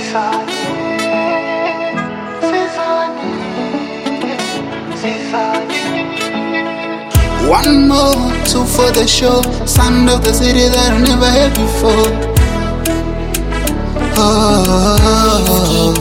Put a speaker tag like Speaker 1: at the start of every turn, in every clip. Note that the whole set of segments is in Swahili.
Speaker 1: Sizani, sizani, sizani.
Speaker 2: One more, two for the show. Sound of the city that I never heard before. Oh,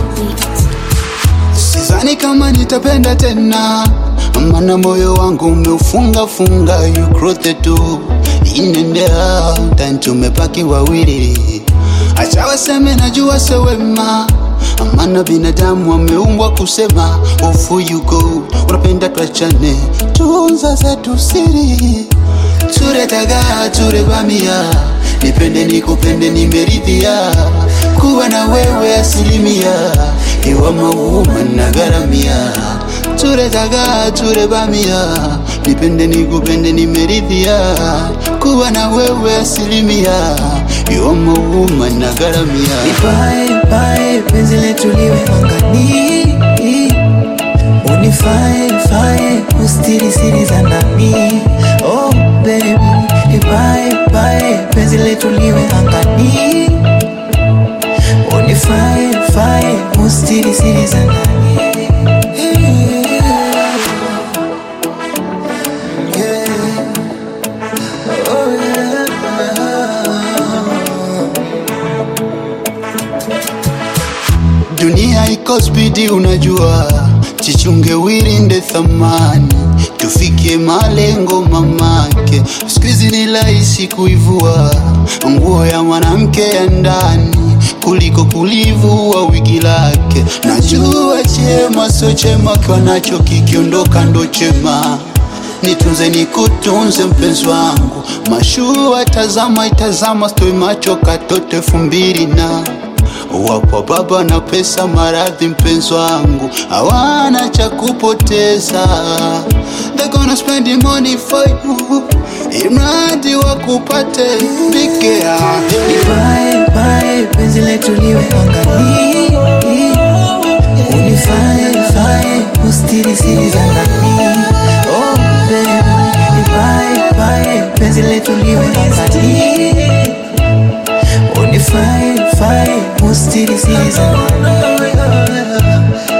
Speaker 2: sidhani kama nitapenda tena, maana moyo wangu umeufunga funga. You cross the door in and out, and tumepaki wawili. Acha waseme najua sewema, maana binadamu wameumbwa kusema. Ofu you go, unapenda tuachane, tunza zetu siri turetaga turebamia nipende nikupende nimeridhia kuwa na wewe asilimia iwa mauma na garamia turetaga turebamia nipende nikupende nimeridhia kuwa na wewe asilimia iwa mauma na garamia
Speaker 3: Nipae pae penzi letu liwe angani, unifae fae ustiri siri za ndani. Oh baby, nipae pae penzi letu liwe angani, unifae fae ustiri siri za ndani. Yeah. Oh, yeah.
Speaker 2: Dunia iko spidi, unajua, jichunge wirinde thamani, tufikie malengo mamake. Siku hizi ni rahisi kuivua nguo ya mwanamke ya ndani kuliko kulivua wigi lake. Najua chema sio chema, kiwa nacho kikiondoka ndo chema nitunze nikutunze mpenzi wangu, mashua tazama itazama, stoi macho katoto elfu mbili na wapo baba na pesa, maradhi mpenzi wangu hawana cha kupoteza, they gonna spend the money for you, imradi wakupate pike yake
Speaker 3: Nipae pae penzi letu liwe angani, unifae fae ustiri siri za ndani. Oh baby, nipae pae penzi letu liwe angani, unifae fae ustiri siri za ndani.